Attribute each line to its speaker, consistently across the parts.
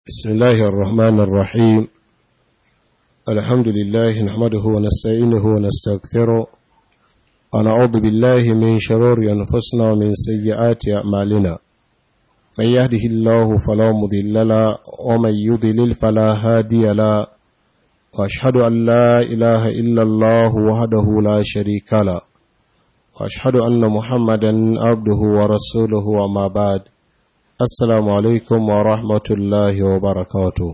Speaker 1: بسم الله الرحمن الرحيم الحمد لله نحمده ونستعينه ونستغفره ونعوذ بالله من شرور أنفسنا ومن سيئات أعمالنا من يهده الله فلا مضل له ومن يضلل فلا هادي له وأشهد أن لا إله إلا الله وحده لا شريك له وأشهد أن محمدا عبده ورسوله وما بعد Assalamu alaikum wa rahmatullahi wa barakatu.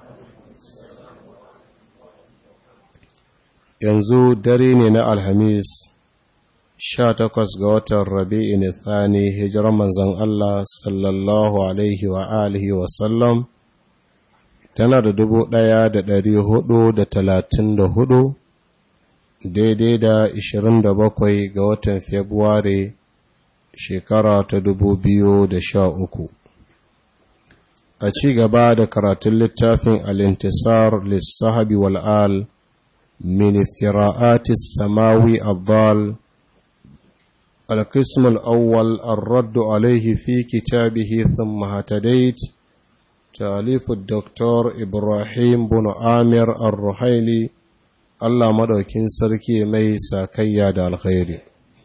Speaker 1: Yanzu dare ne na Alhamis, sha takwas ga watan Rabi'in Thani, hijirar manzan Allah sallallahu Alaihi wa alihi wa sallam, tana da dubu ɗaya da ɗari hudu da talatin da hudu, daidai da ishirin da bakwai ga watan Fabrairu shekara ta dubu biyu da sha uku. a ci gaba da karatun littafin al'intisar lissahabi wal'al min iftira'atis samawi abdal القسم الأول الرد عليه في كتابه ثم هتديت تأليف الدكتور إبراهيم بن آمر الرحيلي الله مدوكين سركي ميسا كياد الخير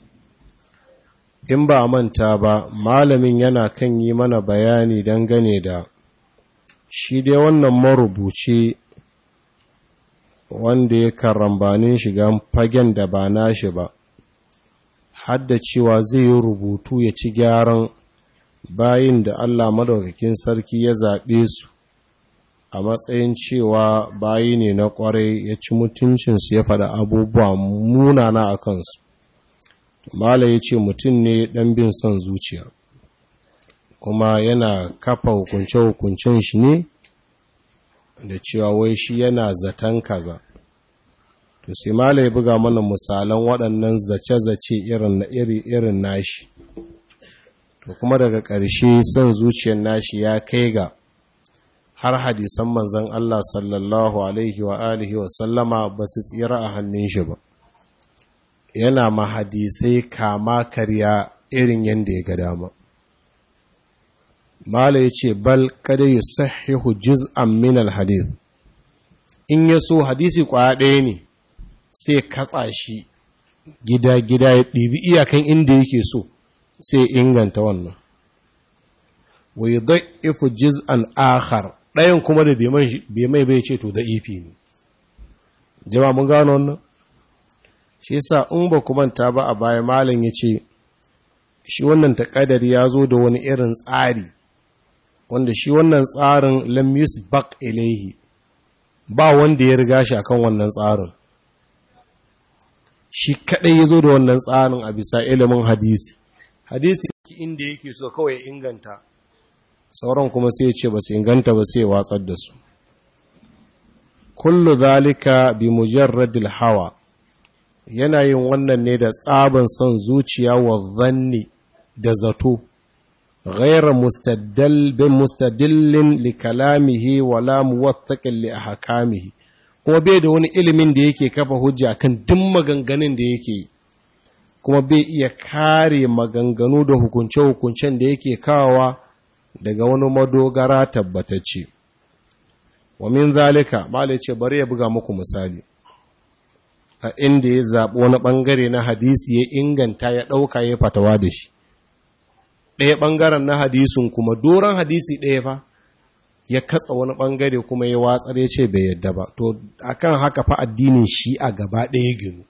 Speaker 1: in ba manta ba malamin yana kan yi mana bayani dangane da shi dai wannan marubuci wanda ya karambanin shiga fagen da ba nashi ba hadda cewa zai yi rubutu ya ci gyaran bayin da Allah madaukakin sarki ya zaɓe su a matsayin cewa bayi ne na ƙwarai ya ci mutuncinsu ya faɗa abubuwa munana a kansu mala ya ce mutum ne ɗan bin son zuciya kuma yana kafa hukunce-hukuncen shi ne da cewa wai shi yana zaton kaza to sai mala ya buga mana misalan waɗannan zace-zace irin na iri-irin nashi to kuma daga ƙarshe son zuciyar nashi ya kai ga har hadisan manzan Allah sallallahu alaihi wa alihi wa sallama ba su tsira a hannun shi ba yana mahadisai kama karya irin yadda ya ga dama. Mala ya ce, Bal kada yi sahihu juz'an minal hadith, in ya so hadisi kwaya ɗaya ne sai katsa shi gida-gida ya ɗibi iyakan inda yake so sai inganta wannan. Wai don ifu juz'an akhar ɗayan kuma da bai mai bai ce to da ifi ne. Jama mun gano wannan? shi yasa in ba ku manta ba a baya malam ya ce shi wannan taƙadari ya zo da wani irin tsari wanda shi wannan tsarin lam bak ilaihi ba wanda ya riga shi akan wannan tsarin shi kadai ya zo da wannan tsarin a bisa ilimin hadisi hadisi inda yake so kawai inganta sauran kuma sai ya ce ba su inganta ba sai watsar da su kullu zalika bi mujarradil hawa yana yin wannan ne da tsaban son zuciya wa zanni da zato ghaira mustadillin li kalamihi wala muwattaqin li ahkamihi kuma bai da wani ilimin da yake kafa hujja kan duk maganganun da yake kuma bai iya kare maganganu da hukunce-hukuncen da yake kawowa daga wani madogara tabbatacce wa min zalika malai ce bari ya buga muku misali a inda ya zaɓi wani ɓangare na hadisi ya inganta ya ɗauka ya fatawa da shi ɗaya ɓangaren na hadisin kuma doron hadisi ɗaya fa ya katsa wani ɓangare kuma ya watsar ya ce bai yadda ba to akan haka fa addinin shi a gaba ɗaya ginu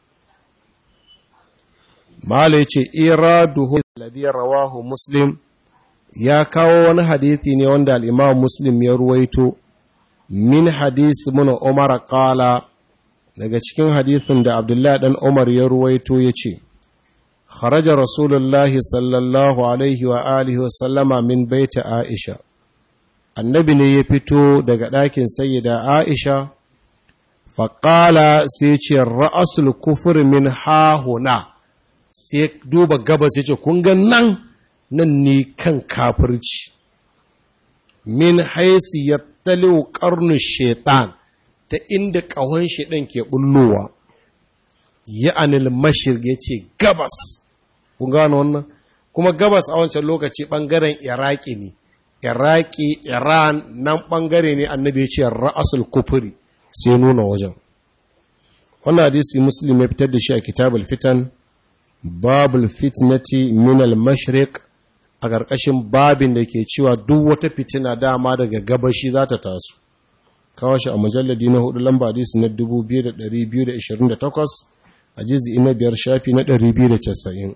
Speaker 1: mala ya ce iraduhu alladhi rawahu muslim ya kawo wani hadisi ne wanda al-imam muslim ya ruwaito min hadisi mun umar qala daga cikin hadithin da Abdullahi ɗan Umar ya ruwaito ya ce, Kharaja Rasulullahi sallallahu Alaihi wa alihi wa sallama min baita Aisha, annabi ne ya fito daga ɗakin sayyida Aisha, faƙala sai ce ra'asul kufur min hahuna, sai duba gabas ya ce, kun ga nan, nan ne kan kafirci, min haisi ya taliwa ƙarnin shaitan. ta inda ƙahon shi ɗin ke ɓullowa ya anil mashir ya ce gabas kun gano wannan kuma gabas a wancan lokaci ɓangaren iraki ne iraki iran nan ɓangare ne annabi ya ce ra'asul kufuri sai nuna wajen wannan hadisi muslim ya fitar da shi a kitabul fitan babul fitnati min al-mashriq a ƙarƙashin babin da ke cewa duk wata fitina dama daga gabashi za ta taso kawo shi a mujalladi na hudu lamba hadisi na 2228 a jizi na biyar shafi na 290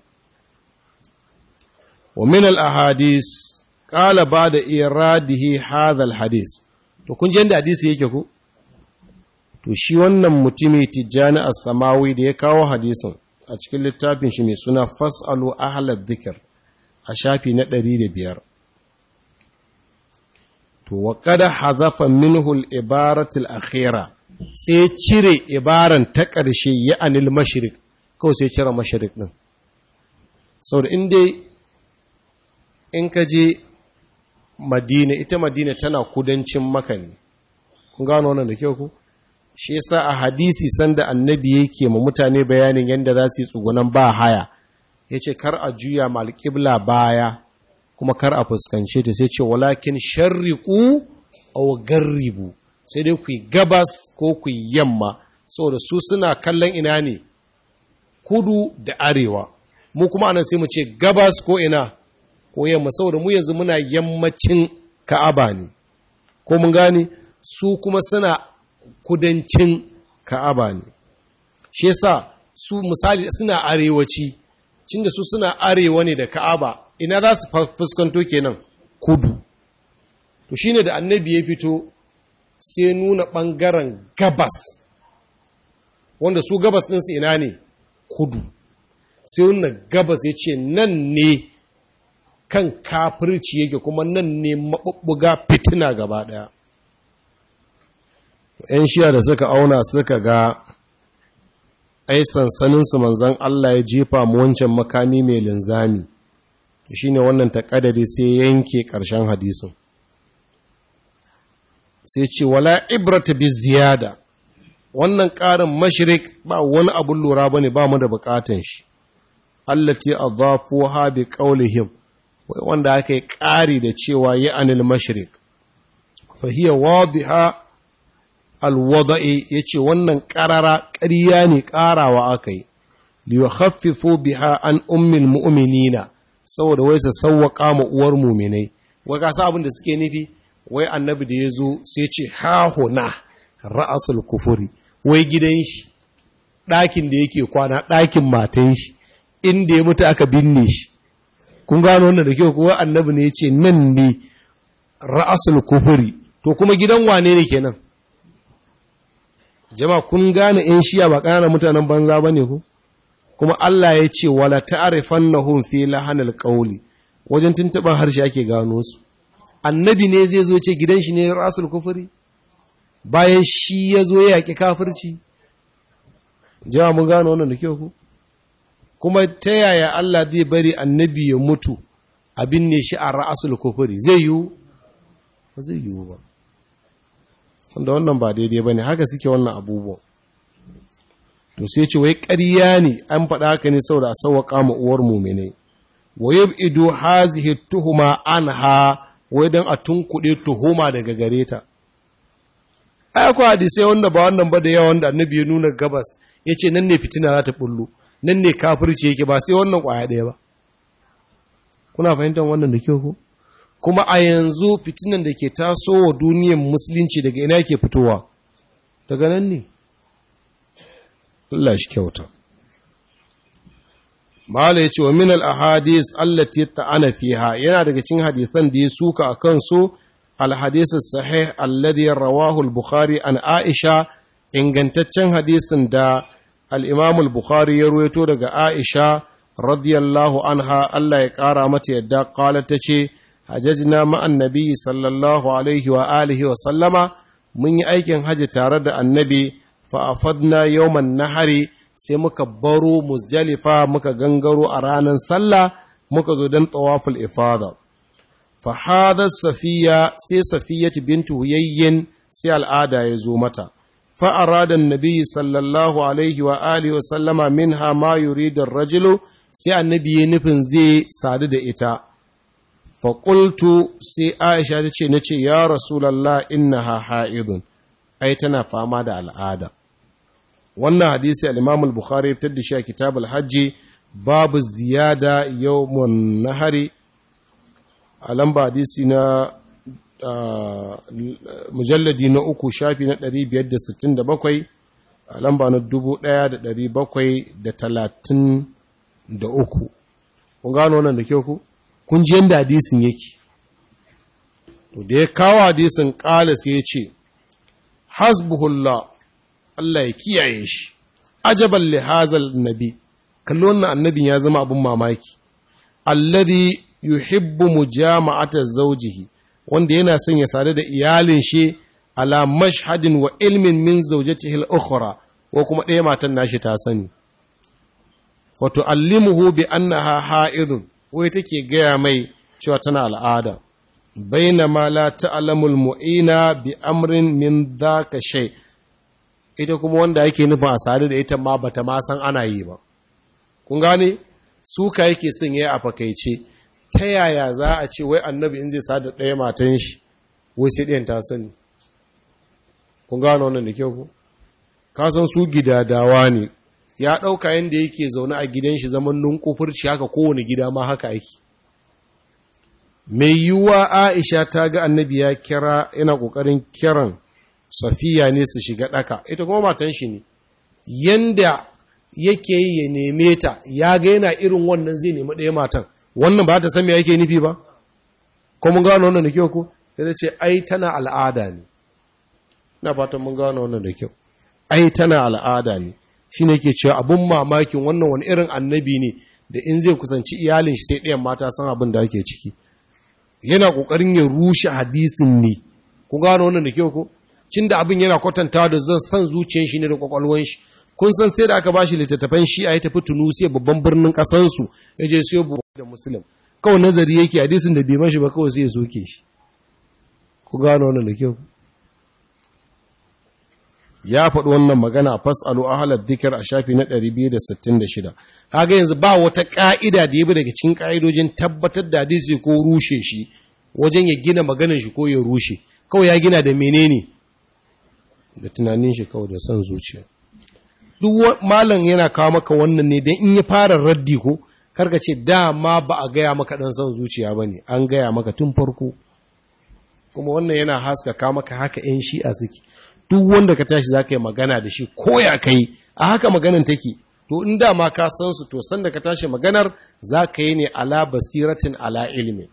Speaker 1: wa min al-ahadis qala ba'da iradihi hadha al-hadis to kun ji inda hadisi yake ku to shi wannan mutumi tijjani as-samawi da ya kawo hadisin a cikin littafin shi mai suna fasalu ahlal dhikr a shafi na 105 to wa kada hazafa minhu al-ibarat al-akhira sai cire ibaran ta ƙarshe ya anil mashriq kawai sai cire mashriq din saboda in dai in ka je madina ita madina tana kudancin maka ne kun gano wannan da kyau ku shi yasa a hadisi sanda annabi yake ma mutane bayanin yadda za su yi tsugunan ba haya ya ce kar a juya malƙibla baya kuma kar a fuskance ta sai ce walakin sharriku aw garribu sai dai ku gabas ko ku yamma saboda su suna kallon ina ne kudu da arewa mu kuma anan sai mu ce gabas ko ina ko yamma saboda mu yanzu muna yammacin ka'aba ne ko mun gane su kuma suna kudancin ka'aba ne shi yasa su misali suna arewaci cinda su suna arewa ne da ka'aba ina za su fuskanto kenan kudu to shine da annabi ya fito sai nuna ɓangaren gabas wanda su gabas ɗinsu ina ne kudu sai nuna gabas ya ce nan ne kan kafirci yake kuma nan ne maɓuɓɓuga fitina gaba ɗaya ‘yan shiya da suka auna suka ga ai sansaninsu manzan Allah ya jefa mu wancan makami mai linzami shi ne wannan taƙadari sai yanke ƙarshen hadisun sai ce wala ibrata bi ziyada wannan ƙarin mashirik ba wani abun lura ba ne ba mu da buƙatan shi allati adhafuha bi qawlihim wanda aka yi ƙari da cewa ya anil mashirik fa hiya wadiha alwada'i ya ce wannan ƙarara ƙarya ne ƙarawa aka yi liyukhaffifu biha an ummil mu'minina saboda wai su sawwaka ma uwar mu'minai wai ka abin da suke nufi wai annabi da ya zo sai ce ha huna ra'asul kufuri wai gidan shi ɗakin da yake kwana ɗakin matan shi inda ya mutu aka binne shi kun gano wannan da kyau kuwa annabi ne ya ce nan ne ra'asul kufuri to kuma gidan wane ne kenan jama'a kun gane in shiya ba ƙananan mutanen banza ba ne ku kuma Allah ya ce wala ta'rifannahum fi lahanil qawli wajen tuntuban harshe ake gano su annabi ne zai zo ce gidan shi ne rasul kufuri bayan shi ya zo ya yaƙi kafirci jama'a mun gano wannan da kyau ku kuma ta yaya Allah zai bari annabi ya mutu abin ne shi a ra'asul kufuri zai yiwu ba zai yiwu ba wanda wannan ba daidai ba ne haka suke wannan abubuwan to sai ce wai ƙarya ne an faɗa haka ne saboda a sauwaƙa ma uwar mumine wa yab'idu hazihi tuhuma anha wai dan a tunkuɗe tuhuma daga gare ta ai akwai hadisai wanda ba wannan ba da yawa wanda annabi ya nuna gabas yace nan ne fitina za ta bullo nan ne kafirci yake ba sai wannan ƙwaya ɗaya ba kuna fahimtar wannan da kyau ko kuma a yanzu fitinan da ke tasowa duniyar musulunci daga ina ke fitowa daga nan ne Allah shi kyauta Mala ya ce wa minal ahadis allati ta'ana fiha yana daga cikin hadisan da ya suka a kansu alhadis sahih alladhi rawahu al-bukhari an aisha ingantaccen hadisin da al-imam al-bukhari ya ruwaito daga aisha radiyallahu anha Allah ya kara mata yadda qala tace hajjajna ma'an nabi sallallahu alaihi wa alihi wa sallama mun yi aikin haji tare da annabi fa'afadna yawman nahari sai muka baro musdalifa muka gangaro a ranar sallah muka zo don tawaful ifada fahadar safiya sai safiyatu bintu huyayyin sai al'ada ya zo mata fa'aradan nabi sallallahu alaihi wa alihi wa sallama min ha ma yuridar rajulu sai annabi ya nufin zai sadu da ita faƙultu sai aisha ta ce na ce ya rasulallah innaha ha'idun ai tana fama da al'ada wannan hadisi al-imam al-bukhari fitar da shi a kitab al-hajji babu ziyada yawmun nahari a lamba hadisi na mujalladi na uku shafi na 567 a lamba na 1733 kun gano wannan da kyau ku kun ji yadda hadisin yake to da ya kawo hadisin ƙala sai ya ce hasbuhullah Allah ya kiyaye shi ajaban li hazal nabi kallo wannan annabin ya zama abin mamaki alladhi yuhibbu mujama'ata zawjihi wanda yana son ya sadu da iyalin shi ala mashhadin wa ilmin min zawjatihi al-ukhra ko kuma ɗaya matan nashi ta sani fa tu'allimuhu bi annaha ha'idun wai take gaya mai cewa tana al'ada bainama la ta'lamul mu'ina bi amrin min dhaka shay ita kuma wanda yake nufin a sadu da ita ma bata ma san ana yi ba kun gane suka yake son yayi a fakaice ta yaya za a ce wai annabi in zai sadu ɗaya matan shi wai sai ɗayan ta sani kun gano wannan da kyau ku ka san su gidadawa ne ya ɗauka yadda yake zaune a gidan shi zaman nunkufurci haka kowane gida ma haka aiki mai yiwuwa aisha ta ga annabi ya kira yana ƙoƙarin kiran safiya ne su shiga ɗaka ita kuma matan shi ne yanda yake yi ya neme ta ya ga yana irin wannan zai nemi ɗaya matan wannan ba ta san me yake nufi ba ko mun gano wannan da kyau ko sai ta ce ai tana al'ada ne ina fatan mun gano wannan da kyau ai tana al'ada ne shi ne ke cewa abun mamakin wannan wani irin annabi ne da in zai kusanci iyalin shi sai ɗayan mata san abin da ake ciki yana ƙoƙarin ya rushe hadisin ne ku gano wannan da kyau ko cin da abin yana kwatanta da zan san zuciyar shi ne da kwakwalwan shi kun san sai da aka bashi littattafan shi a yi tafi tunusiya babban birnin ƙasansu ya je siyo buwa da musulun kawai nazari yake hadisin da bai mashi ba kawai sai ya soke shi ku gano wannan da kyau ya faɗi wannan magana a fasalu ahalar dikir a shafi na 266 kaga yanzu ba wata ƙa'ida da ya bi daga cikin ƙa'idojin tabbatar da hadisi ko rushe shi wajen ya gina maganin shi ko ya rushe kawai ya gina da menene da tunanin shi kawai da son zuciya duk malam yana kawo maka wannan ne don in ya fara raddi ko karka ce dama ba a gaya maka ɗan son zuciya ba ne an gaya maka tun farko kuma wannan yana haskaka maka haka 'yan shi'a suke duk wanda ka tashi za ka yi magana da shi ko ya kai a haka maganan take to in dama ka san su to sanda ka tashi maganar za ka yi ne ala basiratin ala ilmi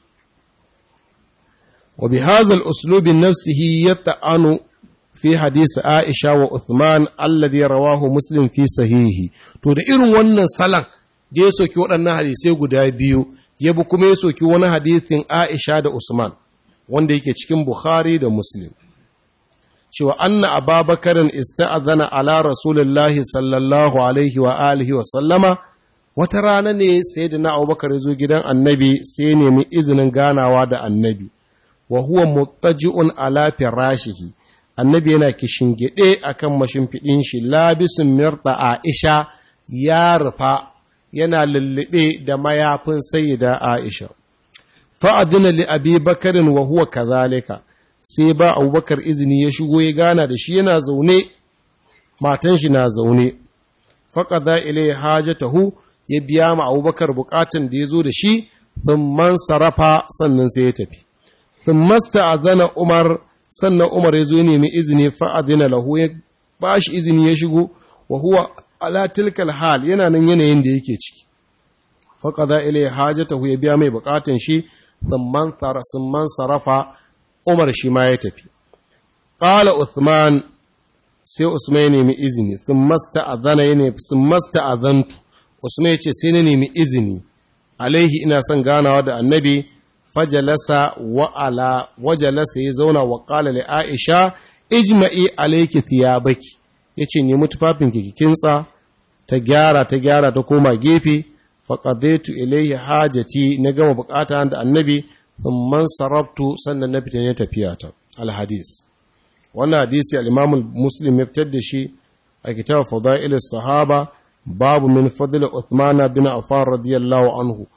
Speaker 1: wa bi hazal uslubi nafsihi yata'anu fi hadisi Aisha wa Uthman alladhi rawahu Muslim fi sahihi to da irin wannan salan da ya soki waɗannan hadisai guda biyu ya bi kuma ya soki wani hadisin Aisha da Usman wanda yake cikin Bukhari da Muslim cewa anna ababakarin ista'adhana ala rasulullahi sallallahu alaihi wa alihi wa sallama wata rana ne sai da na abubakar ya zo gidan annabi sai nemi izinin ganawa da annabi wa huwa muttaji'un ala firashihi annabi yana kishingide akan mashimfiɗin shi labisun mirda aisha ya rufa yana lullube da mayafin sayyida aisha fa'adina li abi bakarin wa huwa kazalika sai ba abubakar izini ya shigo ya gana da shi yana zaune matan shi na zaune faƙada ilai hajatahu ya biya ma abubakar bukatun da ya zo da shi thumman sarrafa sannan sai ya tafi thummasta azana umar sannan umar ya zo nemi izini fa'adina lahu ya ba shi izini ya shigo wa huwa ala tilkal hal yana nan yanayin da yake ciki faƙada ilai hajatahu ya biya mai bukatun shi thumman sarrafa Umar shi ma ya tafi. Ƙala Uthman sai Usman ya nemi izini, sun masta azana ya ne, sun masta azantu, Usman ya ce sai na nemi izini, alaihi ina son ganawa da annabi, fajalasa wa'ala, wajalasa ya zauna wa ƙala li Aisha, ijma'i alaiki thiyabaki, ya ce nemi tufafin kintsa, ta gyara ta gyara ta koma gefe, faƙadaitu ilaihi hajati na gama bukata da annabi, thumman sarabtu sannan na fita ne tafiya ta alhadis wannan hadisi al-imam muslim ya fitar da shi a kitab fadail sahaba babu min fadl uthman bin affan radiyallahu anhu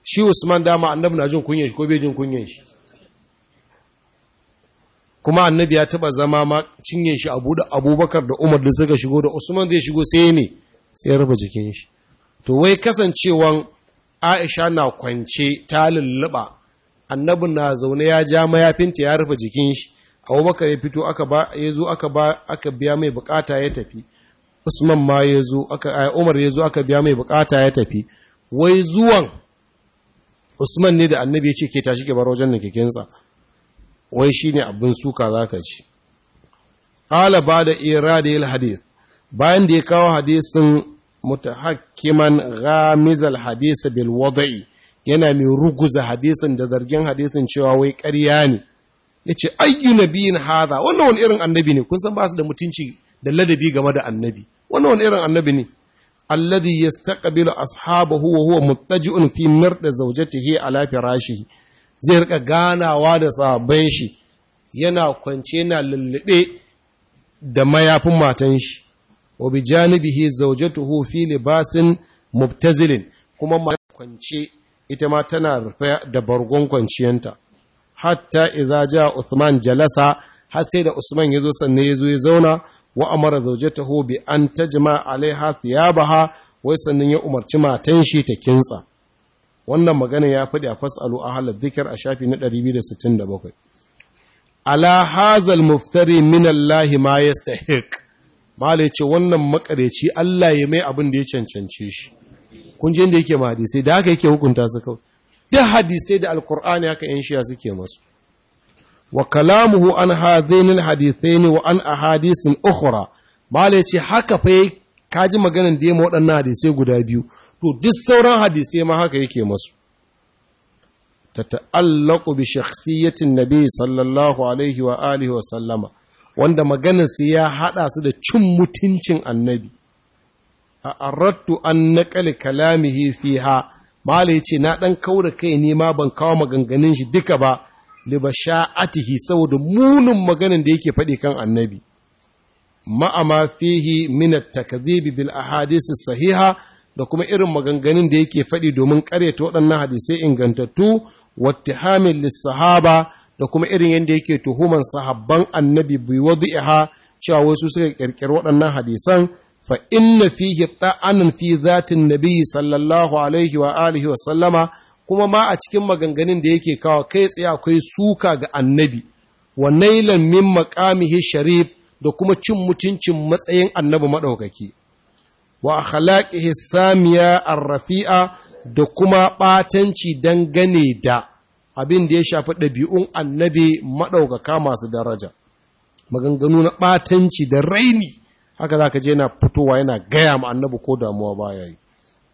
Speaker 1: shi Usman dama annabi na jin kunyan shi ko bai jin kunyan shi kuma annabi ya taba zama ma cinye shi abu da abubakar da umar da suka shigo da usman zai shigo sai ne sai ya rufe jikin shi to wai kasancewan aisha na kwance ta lulluɓa annabi na zaune ya ja mayafinta ya rufe jikin shi abubakar ya fito aka ba ya zo aka ba aka biya mai bukata ya tafi usman ma ya zo aka umar ya zo aka biya mai bukata ya tafi wai zuwan usman ne da annabi ya ce ke tashi ke bar wajen da kekensa wai shi ne abin suka za ka ci. Ƙala ba da ira da yin hadith, bayan da ya kawo hadisin mutahakkiman ghamizal hadisa bil wada'i yana mai ruguza hadisin da zargin hadisin cewa wai ƙarya ne. Ya ce, ayyu nabiyin haza, wannan wani irin annabi ne, kun san ba su da mutunci da ladabi game da annabi. Wannan wani irin annabi ne. Alladhi yastaqbilu ashabahu wa huwa muttaji'un fi mirda zawjatihi ala firashihi. zai rika ganawa da sahabban shi yana kwance na lullube da mayafin matan shi wa bi janibihi zawjatuhu fi libasin mubtazilin kuma ma kwance ita ma tana rufe da bargon kwanciyanta hatta idza ja Uthman jalasa har sai da Usman yazo sannan yazo ya zauna wa amara zawjatahu bi an tajma alaiha thiyabaha wai sannan ya umarci matan shi ta kintsa wannan magana ya faɗi a fasalu a halar zikir a shafi na 267 ala hazal muftari min Allah ma yastahiq malai ce wannan makareci Allah ya mai abin da ya cancance shi kun je inda yake ma hadisai da haka yake hukunta su kawai duk hadisai da alkur'ani haka yan shiya suke masu wa kalamuhu an hadhain alhadithain wa an ahadisin ukhra malai ce haka fa kaji maganan da ya ma waɗannan hadisai guda biyu to duk sauran hadisai ma haka yake masu ta ta'allaku bi shakhsiyatin nabi sallallahu alaihi wa alihi wa sallama wanda maganar su ya hada su da cin mutuncin annabi a arattu an naqali kalamihi fiha mala yace na dan kaura kai ne ma ban kawo maganganun shi duka ba li basha'atihi saboda munin maganar da yake faɗi kan annabi ma'ama fihi min at-takdhib bil ahadith as-sahiha da kuma irin maganganun da yake faɗi domin ƙaryata waɗannan hadisai ingantattu wattihamin lissahaba da kuma irin yadda yake tuhuman sahabban annabi bi wadi'iha cewa wasu suka ƙirƙiri waɗannan hadisan fa inna fihi ta'anan fi zatin nabi sallallahu alaihi wa alihi wa sallama kuma ma a cikin maganganun da yake kawo kai tsaye akwai suka ga annabi wa nailan min maqamihi sharif da kuma cin mutuncin matsayin annabi madaukaki wa akhlaqihi samiya ar-rafi'a da kuma ɓatanci dangane da abin da ya shafi ɗabi'un annabi maɗaukaka masu daraja maganganu na ɓatanci da raini haka za ka je yana fitowa yana gaya ma annabi ko damuwa baya yi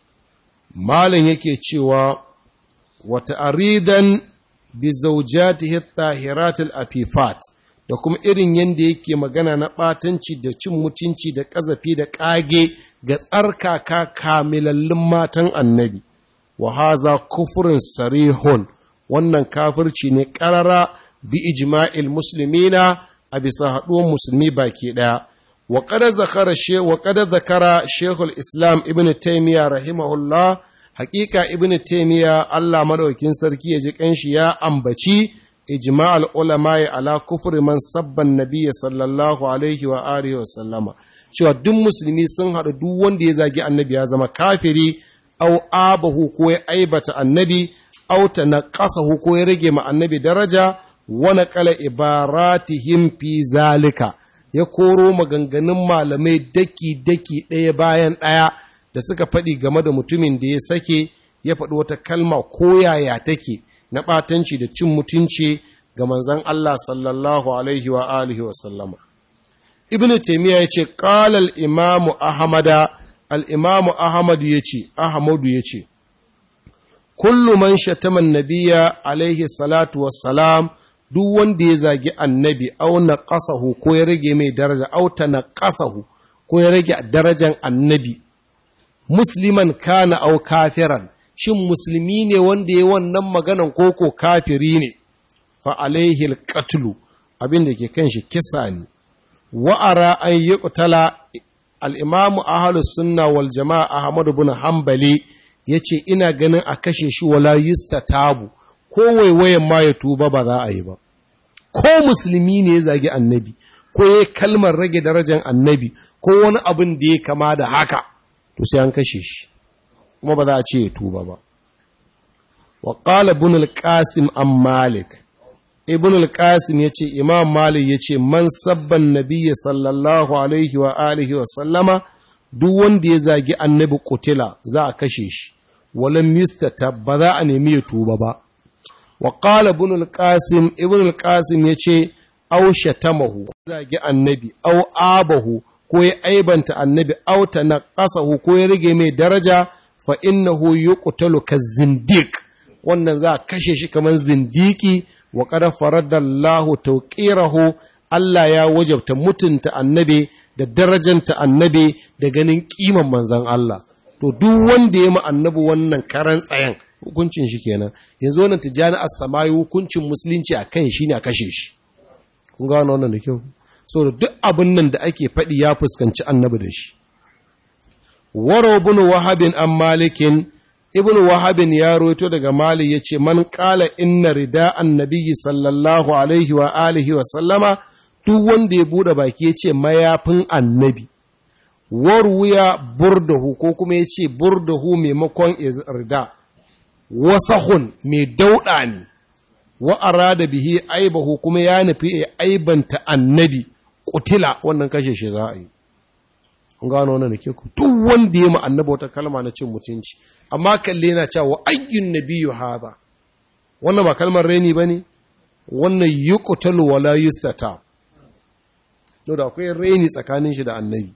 Speaker 1: malin yake cewa wata aridan bi zaujatihi tahiratul afifat da kuma irin yadda yake magana na ɓatanci da cin mutunci da ƙazafi da ƙage ga tsarkaka kamilallin matan annabi wa haza kufurin sarihun wannan kafirci ne ƙarara bi ijma'il muslimina a bisa haɗuwar musulmi baki ɗaya wa kada zakara she wa kada zakara shehul islam ibn taymiya rahimahullah haƙiƙa ibn taymiya Allah madaukin sarki ya ji kanshi ya ambaci ijma'al ulama ala kufri man sabban nabiyya sallallahu alaihi wa alihi wa sallama cewa duk musulmi sun haɗu duk wanda ya zagi annabi ya zama kafiri au abahu ko ya aibata annabi au ta naqasahu ko ya rage ma annabi daraja wa naqala ibaratihim fi zalika ya koro maganganun malamai daki daki ɗaya bayan ɗaya da suka faɗi game da mutumin da ya sake ya faɗi wata kalma ko yaya take na ɓatanci da cin mutunci ga manzon Allah sallallahu alaihi wa alihi wa sallama ibn taymiya yace qala al-imam ahmada al-imam ahmad yace ahmadu yace kullu man shatama an-nabiyya alaihi salatu wassalam duk wanda ya zagi annabi au naqasahu ko ya rage mai daraja au tanaqasahu ko ya rage darajan annabi musliman kana au kafiran shin musulmi ne wanda ya wannan maganan koko kafiri ne fa alaihi al-qatlu abin da ke kan shi kisa ne wa'ara an yi ƙutala al'imamu ahalus sunna wal jama'a Ahmadu bin Hambali ya ce ina ganin a kashe shi wala yusta tabu ko waiwayen ma ya tuba ba za a yi ba ko musulmi ne ya zagi annabi ko ya kalmar rage darajar annabi ko wani abin da ya kama da haka to sai an kashe shi kuma ba za a ce ya tuba ba wa qala ibn al-qasim an malik ibn al-qasim yace imam malik yace man sabban nabiyyi sallallahu alaihi wa alihi wa sallama duk wanda ya zagi annabi kutila za a kashe shi walam yustatab ba za a nemi ya tuba ba wa qala ibn al-qasim ibn al-qasim yace aw shatamahu zagi annabi aw abahu ko ya aibanta annabi aw tanaqasahu ko ya rage mai daraja fa innahu yuqtalu kazindiq wannan za a kashe shi kamar zindiki wa qad faradallahu tawqirahu Allah ya wajabta mutunta annabi da darajanta annabi da ganin kiman manzon Allah to duk wanda ya ma annabi wannan karan tsayan hukuncin shi kenan yanzu wannan tijani as-samayi hukuncin musulunci akan shi ne a kashe shi kun ga wannan da kyau saboda duk abin nan da ake faɗi ya fuskanci annabi da shi waro ibn wahabin an malikin ibn wahabin ya roto daga mali ya ce man kala inna rida annabiyyi sallallahu alaihi wa alihi wa sallama duk wanda ya bude baki ya ce mayafin annabi warwuya burdahu ko kuma ya ce burdahu maimakon rida wasahun mai dauɗa ne wa arada bihi aibahu kuma ya nufi ya aibanta annabi kutila wannan kashe shi za a yi an gano wannan da ke ku duk wanda ya ma annabi wata kalma na cin mutunci amma kalle na cewa ayyun nabiyyu hadha wannan ba kalmar reni bane wannan yuqtalu wala yustata to da akwai reni tsakanin shi da annabi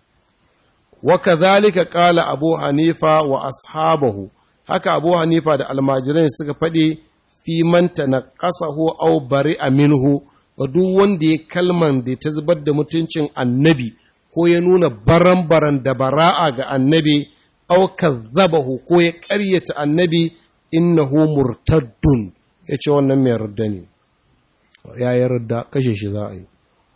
Speaker 1: wa kadhalika qala abu hanifa wa ashabahu haka abu hanifa da almajiran suka faɗi fi man tanaqasahu aw bari'a minhu wa duk wanda ya kalman da ta zubar da mutuncin annabi ko ya nuna baran-baran da bara'a ga annabi aw kazzabahu ko ya ƙaryata annabi innahu murtaddun yace wannan mai yarda ne ya yarda kashe shi za a yi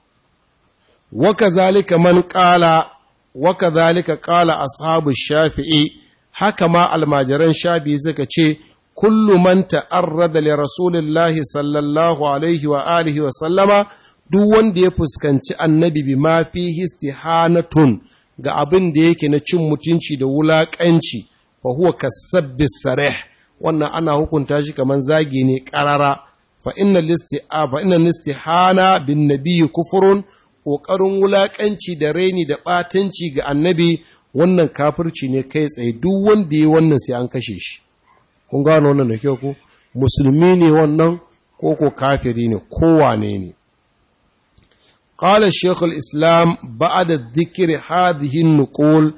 Speaker 1: wa kazalika man qala wa kazalika qala ashabu shafi'i haka ma almajiran shafi'i suka ce kullu man ta'arrada li rasulillahi sallallahu alaihi wa alihi wa sallama duk wanda ya fuskanci annabi bi ma fi istihanatun ga abin da yake na cin mutunci da wulakanci fa huwa kasabbi sarih wannan ana hukunta shi kaman zagi ne karara fa inna listi'a fa inna istihana bin nabiyyi kufrun kokarin wulakanci da raini da batanci ga annabi wannan kafirci ne kai tsaye duk wanda ya wannan sai an kashe shi kun gano wannan da kyau ko musulmi ne wannan ko ko kafiri ne kowane ne قال الشيخ الإسلام بعد ذكر هذه النقول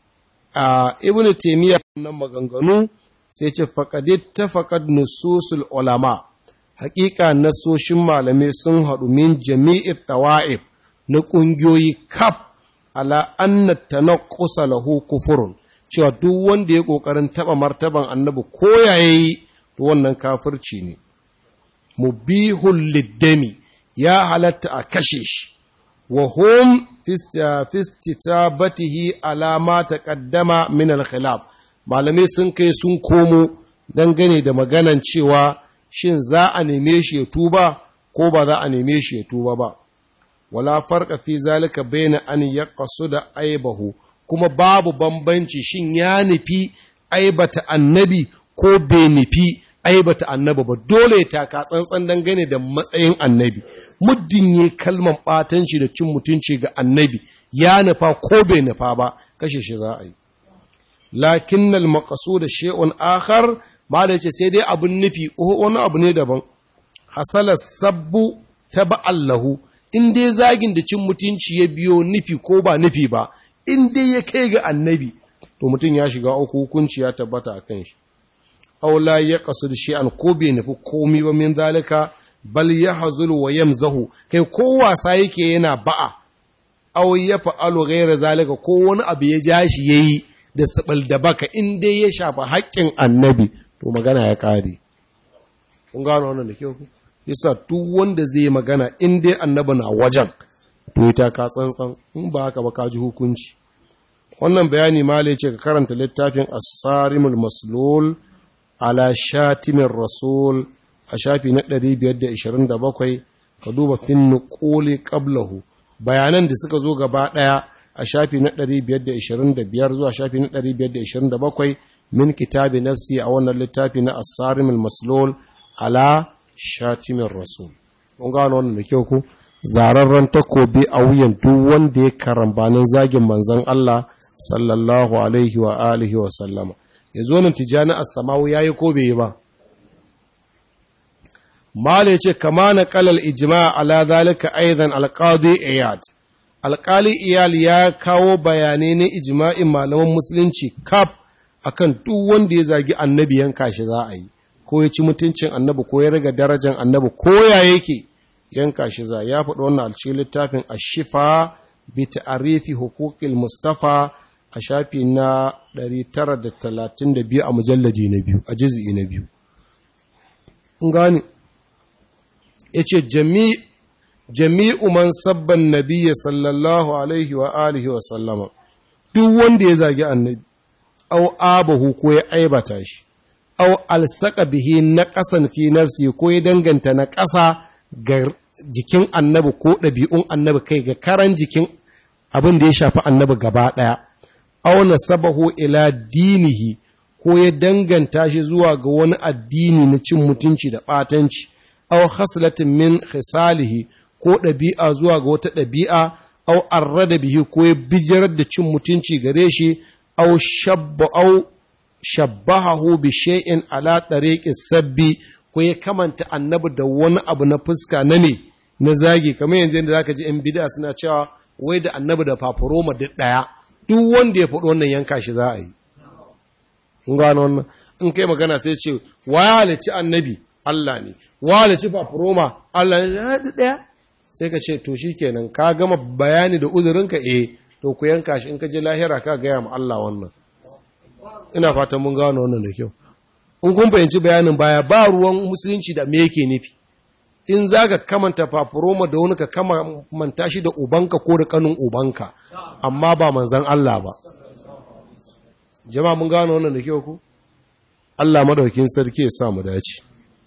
Speaker 1: ابن تيمية نما غنغنو سيce faqad ittafaqat nususul ulama haƙiƙa nasoshin malamai sun haɗu min jami'i tawa'if na ƙungiyoyi kaf ala anna tanaqqusa lahu kufurun cewa duk wanda ya ƙoƙarin taɓa martaban annabi ko yayi to wannan kafirci ne mubihul liddami ya halatta a kashe shi wa hum fistitabatihi alama taqaddama min al-khilaf malamai sun kai sun komo dangane da maganan cewa shin za a neme shi ya tuba ko ba za a neme shi ya tuba ba wala farqa fi zalika baina an yaqsuda aibahu kuma babu bambanci shin ya nufi aibata annabi ko bai nufi aibata annabi ba dole ya taka tsantsan dangane da matsayin annabi muddin yi kalman batanci da cin mutunci ga annabi ya nufa ko bai nufa ba kashe shi za a yi lakin al da shay'un akhar mala yace sai dai abun nufi wani abu ne daban hasala sabbu taba'allahu in dai zagin da cin mutunci ya biyo nufi ko ba nufi ba in dai ya kai ga annabi to mutum ya shiga uku hukunci ya tabbata a kan shi aula ya kasu da shi an ko bai nufi komi ba min zalika bal ya hazulu wa yamzahu kai ko wasa yake yana ba'a aw ya fa'alu ghayra zalika ko wani abu ya ja shi yayi da sabal da baka in dai ya shafa haƙƙin annabi to magana ya kare kun gano wannan da kyau yasa duk wanda zai magana in dai annabi na wajen to ita ka tsantsan in ba haka ba ka ji hukunci wannan bayani mala ce ka karanta littafin as-sarimul maslul ala shatimin rasul a shafi na 527 ka duba fin nuquli qablahu bayanan da suka zo gaba daya a shafi na 525 zuwa shafi na 527 min kitabi nafsi a wannan littafi na as-sarimul maslul ala shatimin rasul kun gano wannan da kyau ku zararren takobi a wuyan duk wanda ya karambanin zagin manzon Allah sallallahu alaihi wa alihi wa sallama yazo nan tijani as-samawi yayi ko bai yi ba mala yace kama na qalal ijma' ala zalika aidan al-qadi iyad alƙali iyal ya kawo bayanai na ijma'in malaman musulunci kaf akan duk wanda ya zagi annabi yanka shi za a yi ko ya ci mutuncin annabi ko ya riga darajar annabi ko ya yake yanka shi za ya faɗi wannan a cikin littafin ashifa bi ta'arifi huquqil mustafa a shafi na 932 a mujalladi na biyu a juz'i na biyu in gane yace jami' jami'u man sabban nabiyya sallallahu alaihi wa alihi wa sallama duk wanda ya zagi annabi au abahu ko ya aibata shi au alsaka bihi na ƙasan fi nafsi ko ya danganta na ƙasa ga jikin annabi ko ɗabi'un annabi kai ga karan jikin abin da ya shafi annabi gaba ɗaya au nasabahu ila dinihi ko ya danganta shi zuwa ga wani addini na cin mutunci da ɓatanci au haslatin min khisalihi ko ɗabi'a zuwa ga wata ɗabi'a au arrada bihi ko ya bijirar da cin mutunci gare shi au shabba au shabbahahu bi shay'in ala tariqis sabbi ko ya kamanta annabi da wani abu na fuska na ne na zagi kamar yanzu yadda zaka ji in bid'a suna cewa wai da annabi da fafuroma duk daya duk wanda ya faɗi wannan yanka shi za a yi kun gano wannan in kai magana sai ce wa ya halicci annabi Allah ne wa halicci fafuroma Allah ne duk daya sai ka ce to shikenan ka gama bayani da uzurinka eh to ku yanka shi in ka je lahira ka gaya ma Allah wannan ina fatan mun gano wannan da kyau in kun fahimci bayanin baya ba ruwan musulunci da me yake nufi in za ka kamanta fafuroma da wani ka kamanta shi da ubanka ko da kanin ubanka amma ba manzan Allah ba jama'a mun gano wannan da kyau ku Allah madaukin sarki ya sa mu dace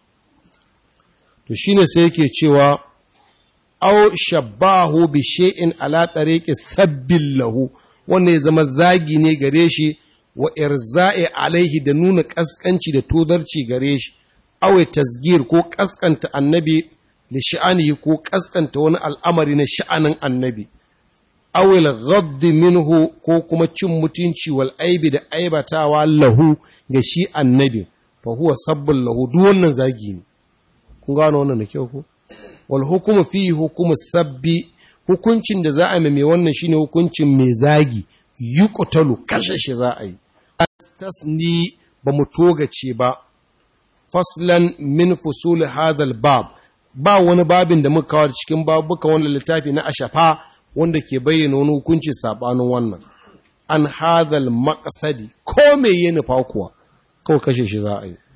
Speaker 1: to shine sai yake cewa aw shabbahu bi shay'in ala tariqi sabbil lahu wanda ya zama zagi ne gare shi wa irza'i alaihi da nuna kaskanci da todarci gare shi aw tasgir ko kaskanta annabi da sha'anihi ko kaskanta wani al'amari na sha'anin annabi aw al minhu ko kuma cin mutunci wal aibi da aibatawa lahu ga shi annabi fa huwa sabbul lahu duk wannan zagi ne kun gano wannan da kyau ko wal hukumu fi hukumu sabbi hukuncin da za a mai wannan shine hukuncin mai zagi yuqtalu kashe shi za a yi tasni ba mu togace ba faslan min fusul hadal bab ba wani babin da muka kawo cikin babuka wannan littafi na ashafa wanda ke bayyana wani hukunci sabanin wannan an hadal maqsadi ko me yi nufa kuwa kawai kashe shi za a yi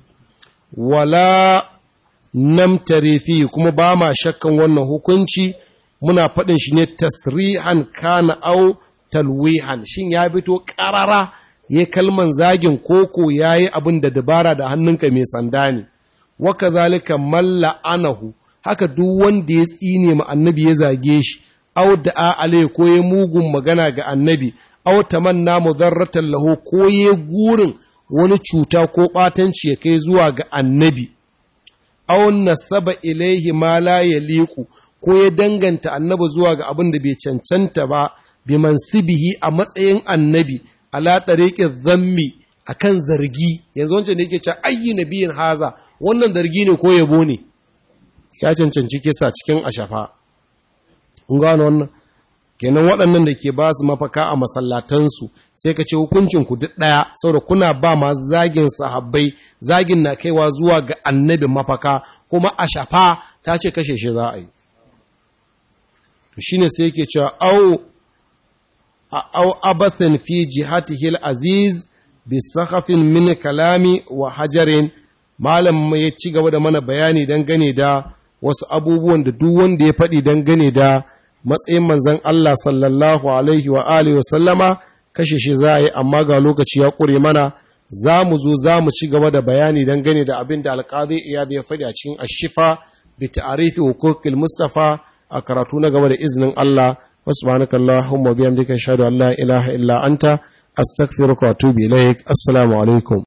Speaker 1: wala namtare fi kuma ba ma shakkan wannan hukunci muna faɗin shi ne tasrihan kana au talwihan shin ya fito ƙarara ya kalman zagin koko ya yi abin da dabara da hannunka mai sanda ne waka zalika malla anahu haka duk wanda ya tsine ma annabi ya zage shi au da alai ko ya mugun magana ga annabi au tamanna mudarratan lahu ko ya gurin wani cuta ko ɓatanci ya kai zuwa ga annabi aw nasaba ilaihi ma la yaliqu ko ya danganta annabi zuwa ga abin da bai cancanta ba bi mansibihi a matsayin annabi ala tariqi dhammi akan zargi yanzu wancan da yake cewa ayyi nabiyin haza wannan zargi ne ko yabo ne ya cancanci kisa cikin ashafa kun gano wannan kenan waɗannan da ke ba su mafaka a masallatansu sai ka ce hukuncinku duk ɗaya saboda kuna ba ma zagin sahabbai zagin na kaiwa zuwa ga annabi mafaka kuma a shafa ta ce kashe shi za a yi to shine sai yake cewa au au abathin fi jihatihil aziz bi sakhafin min kalami wa hajarin malam ya ci gaba da mana bayani dangane da wasu abubuwan da duk wanda ya faɗi dangane da matsayin manzan Allah sallallahu Alaihi wa Alihi wa sallama kashe shi za a yi amma ga lokaci ya ƙure mana za mu zo za mu ci gaba da bayani don gane da abin da alƙadi iyad ya faɗi a cikin ashifa bi ta'arifi hukukil mustafa a karatu na gaba da izinin Allah subhanaka allahumma bihamdika ashhadu an la ilaha illa anta astaghfiruka wa atubu ilaik assalamu alaikum